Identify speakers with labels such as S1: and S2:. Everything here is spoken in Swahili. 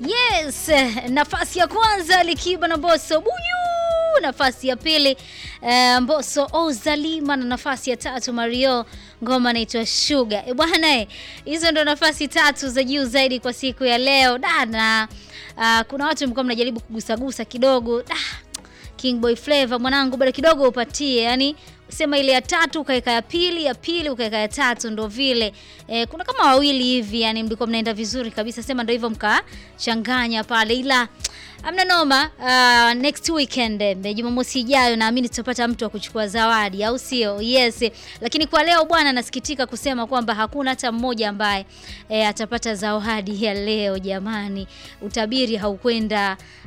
S1: Yes, nafasi ya kwanza Likiba na Mbosso Buyu, nafasi ya pili eh, Mbosso Ozalima na nafasi ya tatu Mario, ngoma inaitwa Sugar. E bwana, eh, hizo ndo nafasi tatu za juu zaidi kwa siku ya leo dana. Uh, kuna watu mlikuwa mnajaribu kugusagusa kidogo da, King Boy Flavor mwanangu, bado kidogo upatie, yani sema ile ya tatu ukaeka ya pili, ya pili ukaeka ya tatu, ndo vile e, kuna kama wawili hivi, yani mlikuwa mnaenda vizuri kabisa, sema ndo hivyo mkachanganya pale, ila amna noma. Uh, next weekend eh, Jumamosi ijayo naamini tutapata mtu wa kuchukua zawadi, au sio? Yes, lakini kwa leo bwana, nasikitika kusema kwamba hakuna hata mmoja ambaye eh, atapata zawadi ya leo. Jamani, utabiri haukwenda